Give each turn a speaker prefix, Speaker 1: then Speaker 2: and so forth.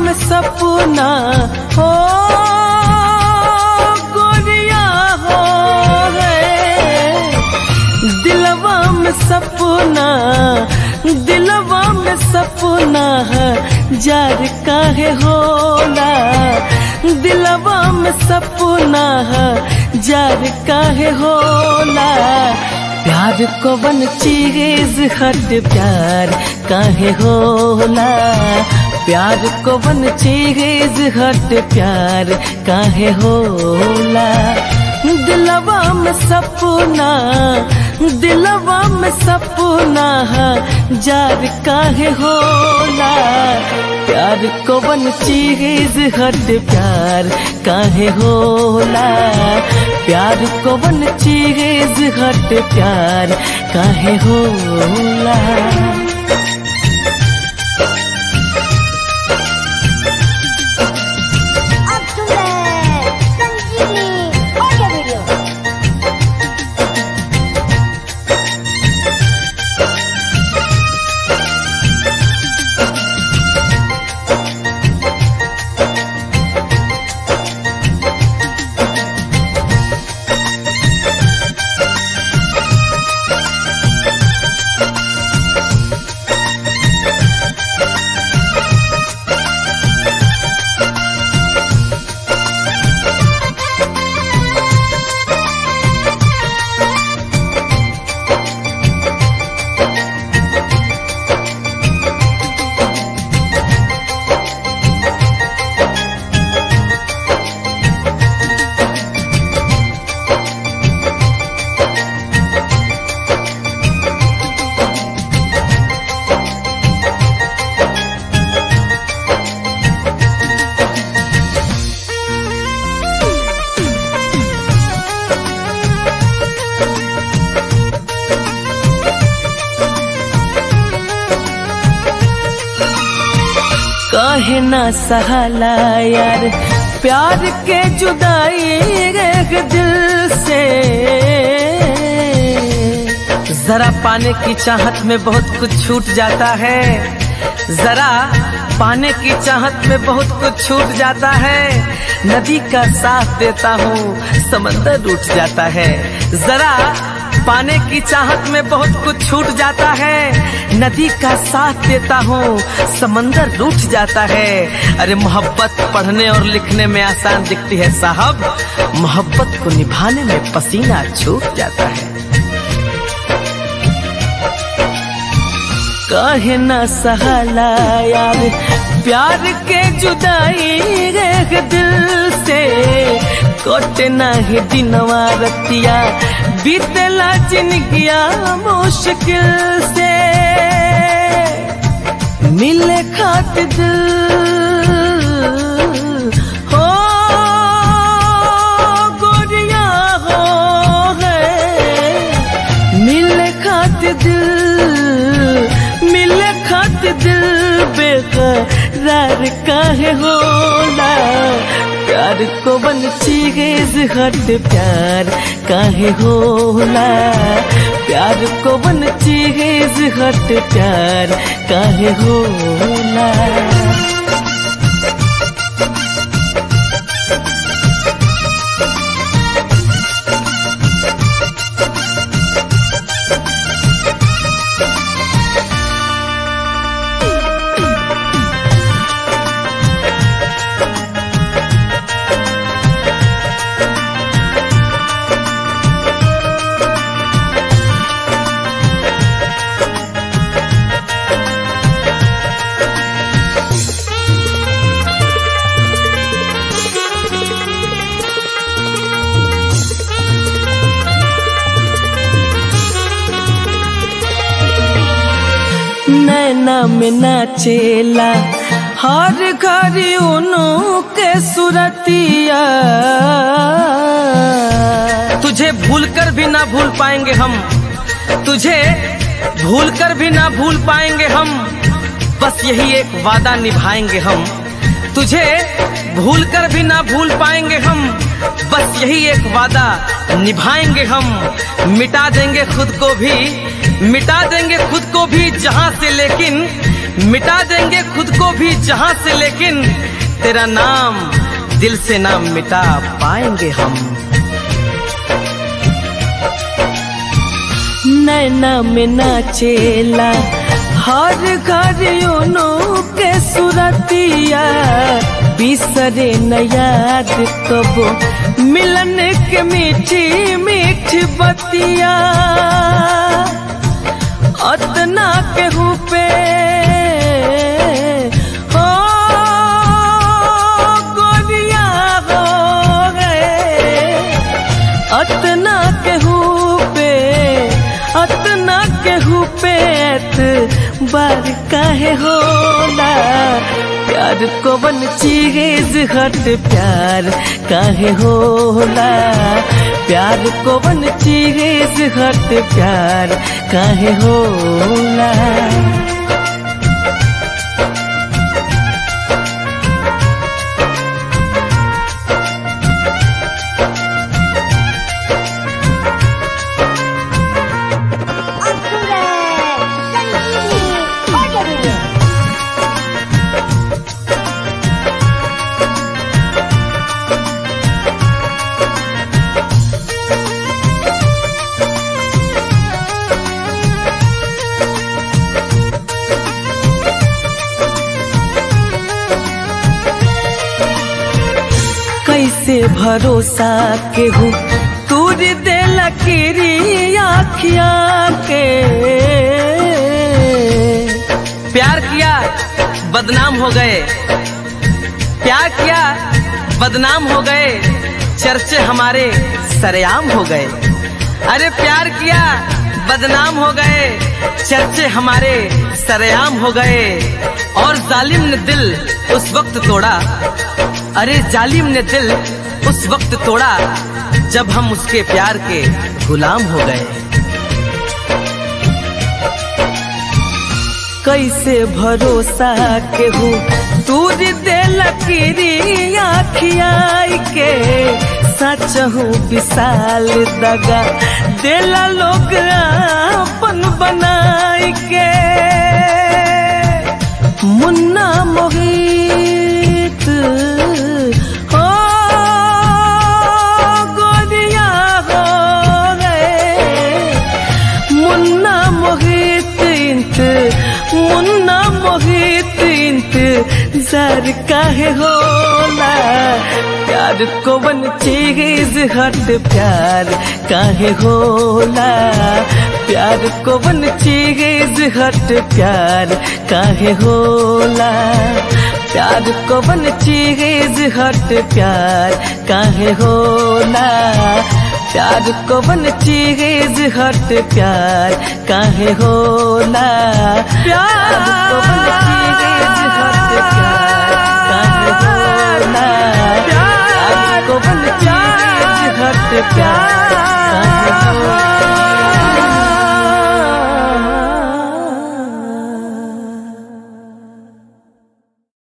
Speaker 1: में सपना हो गोरिया हो है दिलवा में सपना दिलवा में सपना है जार काहे होला दिलवा में सपना है जार काहे होला प्यार को बन चीज हट प्यार काहे होला प्यार को बन चीज हट प्यार काहे होला दिलवा में सपना दिलवा में सपना है जार काहे होला प्यार को बन चीज हट प्यार काहे होला प्यार को बन चीज हट प्यार काहे होला
Speaker 2: अब सुन रहे हैं संजीवनी ऑडियो वीडियो
Speaker 1: काहे ना सहाला यार प्यार के जुदाई एक दिल से जरा पाने की चाहत में बहुत कुछ छूट जाता है जरा पाने की चाहत में बहुत कुछ छूट जाता है नदी का साथ देता हूँ समंदर रूठ जाता है जरा पाने की चाहत में बहुत कुछ छूट जाता है नदी का साथ देता हूँ समंदर रूठ जाता है अरे मोहब्बत पढ़ने और लिखने में आसान दिखती है साहब मोहब्बत को निभाने में पसीना छूट जाता है काहे ना सहाला यार प्यार के जुदाई एक दिल से कोटे नाही दिनवा रतिया बीतला जिनगिया मुश्किल से मिले खातिर दिल हो गोरिया हो है मिले खातिर दिल मिले खातिर दिल बेकरार काहे होला प्यार को बन चीज हट प्यार काहे होला प्यार को बन चीज हट प्यार काहे होला नैना में नाचेला हर घड़ी उनु के सुरतिया तुझे भूल कर भी ना भूल पाएंगे हम तुझे भूल कर भी ना भूल पाएंगे हम बस यही एक वादा निभाएंगे हम तुझे भूल कर भी ना भूल पाएंगे हम बस यही एक वादा निभाएंगे हम मिटा देंगे खुद को भी मिटा देंगे खुद को भी जहां से लेकिन मिटा देंगे खुद को भी जहां से लेकिन तेरा नाम दिल से ना मिटा पाएंगे हम नैना में नाचेला हर घर यूनो के सुरतिया बिसरे न याद कबो मिलन के मीठी मीठी बतिया अतना केहू पे हो गोरिया हो गए अतना केहू पे अतना केहू पे बार काहे होला प्यार को बन चीज हट प्यार काहे होला प्यार को बन चीज हट प्यार काहे होला
Speaker 2: आप सुन रहे हैं संजीवनी ऑडियो वीडियो
Speaker 1: कैसे भरोसा केहू तूर दे लकीरी आखिया के प्यार किया बदनाम हो गए प्यार किया बदनाम हो गए चर्चे हमारे सरेआम हो गए अरे प्यार किया बदनाम हो गए चर्चे हमारे सरेआम हो गए और जालिम ने दिल उस वक्त तोड़ा अरे जालिम ने दिल उस वक्त तोड़ा जब हम उसके प्यार के गुलाम हो गए कैसे भरोसा केहू तूर दे लकीरी आखियाई के सचहू विशाल दगा देला लोग अपन बनाई के मुन्ना मोहित हो गोरिया हो गए मुन्ना मोहित इंत मुन्ना मोहित इंत जर काहे होला प्यार को बन चीज हट प्यार काहे होला प्यार को बन चीज हट प्यार काहे होला प्यार को बन चीज हट प्यार काहे होला प्यार को बन चीज हट प्यार काहे होला प्यार को बन चीज हट प्यार काहे होला प्यार को बन चीज हट प्यार